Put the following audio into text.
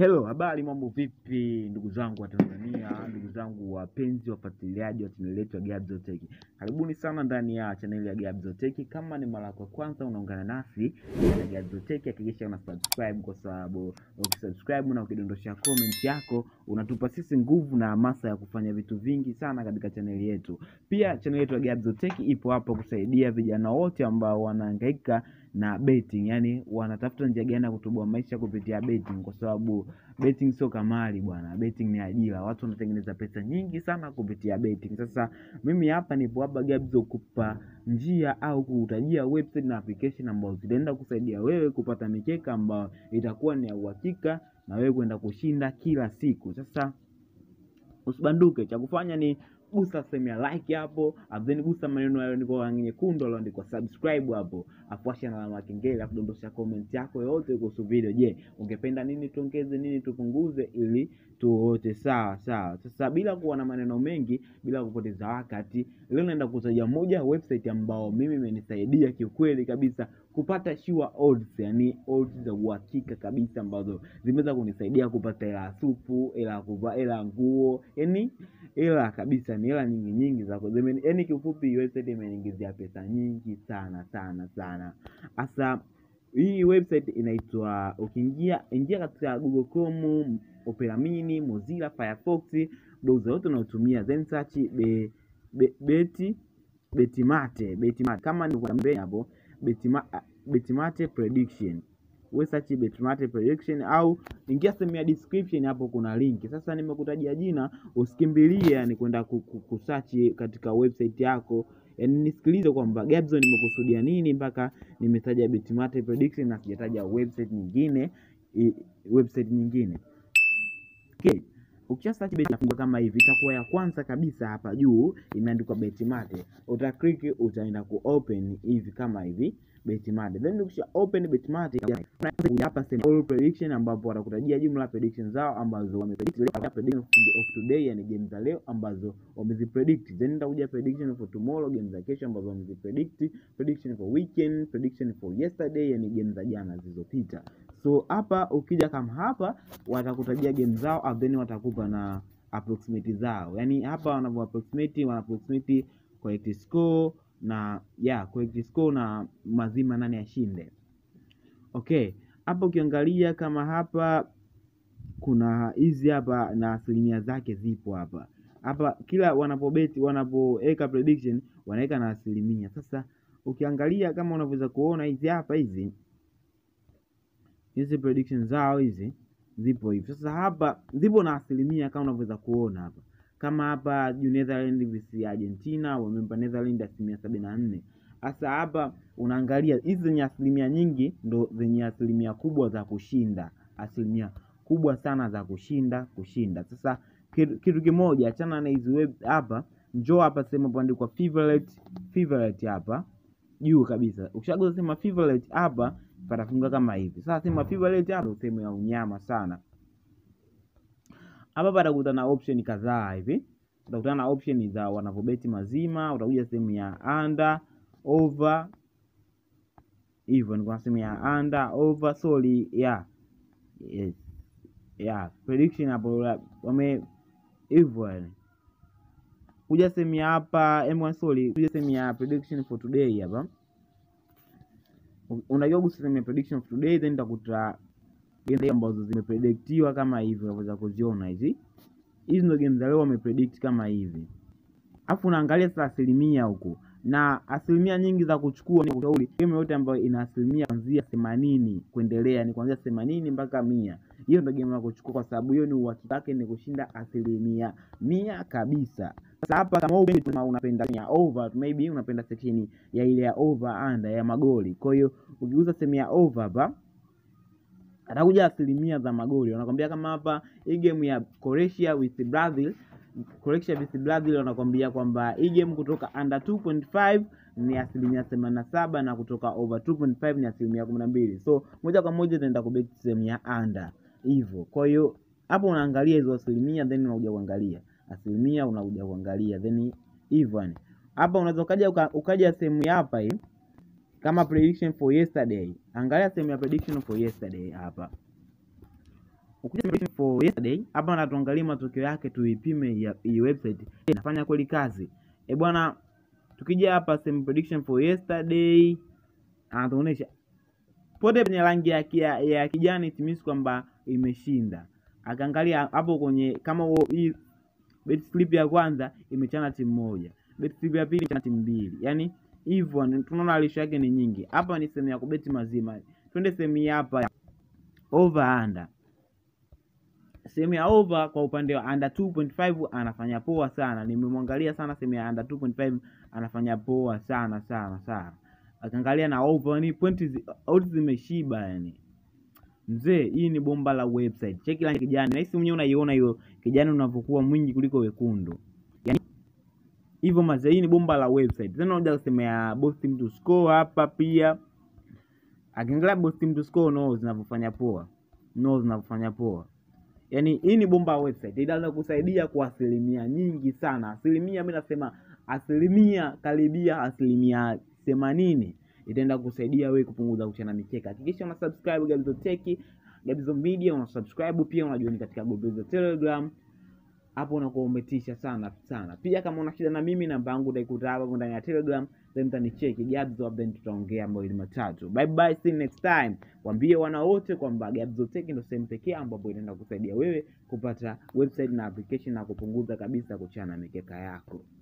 Hello, habari, mambo vipi ndugu zangu wa Tanzania, ndugu zangu wapenzi wafuatiliaji wa chaneli yetu ya Gabzo Tech. Karibuni sana ndani ya chaneli ya Gabzo Tech. Kama ni mara yako ya kwanza unaungana nasi na Gabzo Tech, hakikisha una subscribe kwa sababu ukisubscribe na ukidondosha comment yako unatupa sisi nguvu na hamasa ya kufanya vitu vingi sana katika chaneli yetu. Pia chaneli yetu ya Gabzo Tech ipo hapo kusaidia vijana wote ambao wanahangaika na betting, yani wanatafuta njia gani ya kutoboa maisha kupitia betting, kwa sababu betting sio kamari bwana, betting ni ajira. Watu wanatengeneza pesa nyingi sana kupitia betting. Sasa mimi hapa nipo hapa Gabzo kupa njia au kuutajia website na application ambazo zitaenda kusaidia wewe kupata mikeka ambayo itakuwa ni ya uhakika na wewe kwenda kushinda kila siku. Sasa usibanduke, cha kufanya ni gusa sehemu ya like hapo, afu then gusa maneno yaliyoandikwa rangi nyekundu yaliyoandikwa subscribe hapo, afu washa na alama ya kengele, afu dondosha comment yako yote kuhusu video. Je, ungependa nini tuongeze, nini tupunguze, ili tuote sawa sawa. Sasa bila kuwa na maneno mengi, bila kupoteza wakati, leo naenda kutajia moja ya website ambao mimi imenisaidia kiukweli kabisa kupata sure odds, yani odds za uhakika kabisa ambazo zimeweza kunisaidia kupata hela ya supu, hela ya kuvaa, hela ya nguo, yani hela kabisa, ni hela nyingi nyingi za kuzimeni. Yani kiufupi, website imeniingizia pesa nyingi sana sana sana. Hasa hii website inaitwa, ukiingia ingia katika Google Chrome, Opera Mini, Mozilla, Firefox, browser yote unaotumia, then search be, be, beti betimate betimate kama nilivyokuambia hapo betima, betimate prediction we search betimate prediction au ingia sehemu ya description hapo kuna linki sasa nimekutajia jina usikimbilie yani kwenda kusearch katika website yako yani nisikilize kwamba Gabzo nimekusudia nini mpaka nimetaja betimate prediction na sijataja website nyingine i, website nyingine okay. Ukisha search beti nafungua kama hivi, itakuwa ya kwanza kabisa hapa juu imeandikwa Betimate. Uta click utaenda ku open hivi kama hivi Betimate. Then ukisha open Betimate hapa sema all prediction, ambapo watakutajia jumla prediction zao ambazo wamepredict leo, prediction of today, yani game za leo ambazo wamezipredict. Then nitakuja prediction for tomorrow, game za kesho ambazo wamezipredict, prediction for weekend, prediction for yesterday, yani game za jana zilizopita. So hapa ukija kama hapa watakutajia game zao, then watakupa na approximate zao, yani hapa wanavyo approximate, wana approximate correct score na yeah, correct score na mazima nani ashinde. Okay, hapa ukiangalia kama hapa kuna hizi hapa na asilimia zake zipo hapa hapa, kila wanapobeti wanapoweka prediction wanaweka na asilimia. Sasa ukiangalia kama unavyoweza kuona hizi hapa hizi hizi prediction zao hizi zipo hivi. Sasa hapa zipo na asilimia kama unavyoweza kuona hapa, kama hapa juu Netherlands vs Argentina wamempa Netherlands asilimia sabini na nne. Sasa hapa unaangalia hizi zenye asilimia nyingi ndo zenye asilimia kubwa za kushinda, asilimia kubwa sana za kushinda kushinda. Sasa kitu, kitu kimoja, achana na hizi web hapa, njoo hapa sehemu paandikwa favorite favorite hapa juu kabisa. Ukishagusa sema favorite hapa patafunga kama hivi. Sasa sema favorite hapa sehemu ya unyama sana. Hapa patakuta na option kadhaa hivi. Utakutana na option za wanavyobeti mazima, utakuja sehemu ya under, over. Hivyo ni kwa sehemu ya under, over, sorry, yeah. Yes. Yeah, prediction hapo wame hivyo yani. Kuja sehemu ya hapa, M1 sorry, kuja sehemu ya prediction for today hapa unajua gusa sehemu ya prediction of today, then utakuta game ambazo zimepredictiwa kama hivi, unaweza kuziona hizi. Hizi ndio game za leo wamepredict kama hivi, alafu unaangalia sasa asilimia huku, na asilimia nyingi za kuchukua ni kushauri game yote ambayo ina asilimia kuanzia themanini kuendelea, ni kuanzia themanini mpaka mia. Hiyo ndio game ya kuchukua, kwa sababu hiyo ni uhakika wake ni kushinda asilimia mia kabisa. Sasa hapa kama unapenda ya over maybe unapenda section ya ile ya over under ya magoli. Kwa hiyo ukigusa sehemu ya over hapa atakuja asilimia za magoli. Wanakwambia kama hapa hii game ya Croatia with Brazil, Croatia with Brazil wanakwambia kwamba hii game kutoka under 2.5 ni asilimia themanini na saba na kutoka over 2.5 ni asilimia kumi na mbili. So moja kwa moja itaenda kubeti sehemu ya under hivyo. Kwa hiyo hapo unaangalia hizo asilimia then unakuja kuangalia asilimia unakuja kuangalia then hivyo yani. Hapa unaweza ukaja uka, ukaja sehemu ya hapa hii kama prediction for yesterday. Angalia sehemu ya prediction for yesterday hapa. ukija simulation for yesterday hapa na tuangalie matokeo yake tuipime ya- hii website Je, inafanya kweli kazi e bwana tukija hapa same prediction for yesterday anatuonyesha pote penye rangi ya, ya, ya kijani it means kwamba imeshinda akaangalia hapo kwenye kama huo- hii bet slip ya kwanza imechana timu moja bet slip ya pili imechana timu mbili yani hivyo ni- tunaona lisho yake ni nyingi hapa ni sehemu ya kubeti mazima twende sehemu hii hapa ya over under sehemu ya over kwa upande wa under 2.5 anafanya poa sana nimemwangalia sana sehemu ya under 2.5 anafanya poa sana sana sana akaangalia na over ni pointi zi, odds zimeshiba yani mzee hii ni bomba la website cheki rangi ya kijani nahisi mwenyewe unaiona hiyo kijani unavyokuwa mwingi kuliko wekundu yani hivyo mazee hii ni bomba la website tena unaja kusema ya both team to score hapa pia akiangalia both team to score no zinavyofanya poa no zinavyofanya poa yaani hii ni bomba ya website inaweza kusaidia kwa asilimia nyingi sana asilimia mi nasema asilimia karibia asilimia themanini itaenda kusaidia wewe kupunguza kuchana mikeka hakikisha una subscribe Gabzo Tech Gabzo Media una subscribe pia unajioni katika group za Telegram hapo unakuwa umetisha sana sana pia kama una shida na mimi namba yangu utaikuta hapo ndani ya Telegram then utanicheki Gabzo then tutaongea mawili matatu bye bye see you next time waambie wana wote kwamba Gabzo Tech ndio sehemu pekee ambapo inaenda kusaidia wewe kupata website na application na kupunguza kabisa kuchana mikeka yako